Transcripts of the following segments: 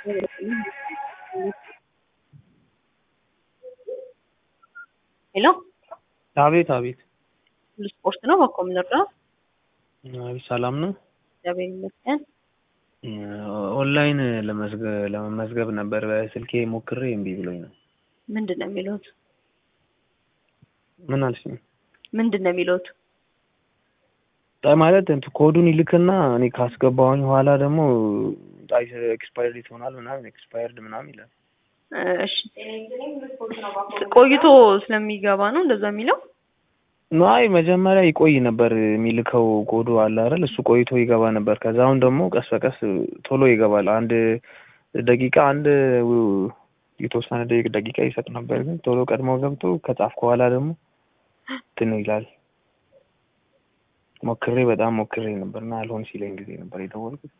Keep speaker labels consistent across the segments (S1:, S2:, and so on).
S1: ሄሎ
S2: አቤት አቤት
S1: ሁሉ ስፖርት ነው። በኮ የምንረዳው
S2: አቤት ሰላም ነው።
S1: እግዚአብሔር ይመስገን።
S2: ኦንላይን ለመዝገ- ለመመዝገብ ነበር በስልኬ ሞክሬ እምቢ ብሎኝ ነው።
S1: ምንድን ነው የሚሉት?
S2: ምን አልሽኝ?
S1: ምንድን ነው የሚሉት?
S2: ጣ- ማለት እንትን ኮዱን ይልክና እኔ ካስገባሁኝ በኋላ ደግሞ ኤክስፓየርድ ይሆናል ምናምን ኤክስፓየርድ ምናምን ይላል።
S1: እሺ ቆይቶ ስለሚገባ ነው እንደዛ የሚለው።
S2: አይ መጀመሪያ ይቆይ ነበር የሚልከው ኮዱ አለ አይደል? እሱ ቆይቶ ይገባ ነበር። ከዛ አሁን ደግሞ ቀስ በቀስ ቶሎ ይገባል። አንድ ደቂቃ አንድ የተወሰነ ደቂ- ደቂቃ ይሰጥ ነበር፣ ግን ቶሎ ቀድሞ ገብቶ ከጻፍኩ በኋላ ደግሞ እንትን ይላል። ሞክሬ በጣም ሞክሬ ነበር እና አልሆን ሲለኝ ጊዜ ነበር የደወልኩት።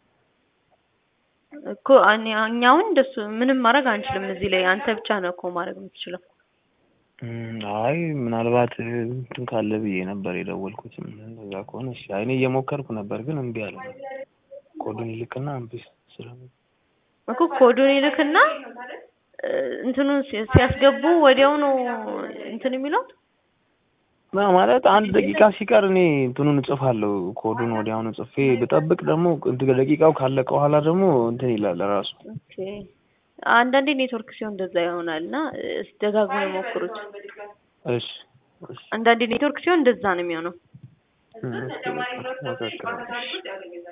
S1: እኮ እኔ- እኛ አሁን እንደሱ ምንም ማድረግ አንችልም። እዚህ ላይ አንተ ብቻ ነው እኮ ማድረግ የምትችለው።
S2: እም፣ አይ ምናልባት እንትን ካለ ብዬ ነበር የደወልኩት። እንደዛ ከሆነ እሺ። አይ እኔ እየሞከርኩ ነበር ግን እምቢ አለ። ኮዱን ይልክና እምቢ ስለ
S1: እኮ ኮዱን ይልክና እ፣ እንትኑን ሲ- ሲያስገቡ ወዲያው ነው እንትን የሚለው።
S2: ማ ማለት አንድ ደቂቃ ሲቀር እኔ እንትኑን እጽፋለሁ። ኮዱን ወዲያውኑ ጽፌ ብጠብቅ ደግሞ እንትን ደቂቃው ካለቀ በኋላ ደግሞ እንትን ይላል ራሱ።
S1: ኦኬ አንዳንዴ ኔትወርክ ሲሆን እንደዛ ይሆናል እና እስኪ ደጋግሞ የሞክሩት።
S2: እሺ እሺ
S1: አንዳንዴ ኔትወርክ ሲሆን እንደዛ ነው የሚሆነው።
S2: እም፣ እስኪ በቃ ሞክራለሁ።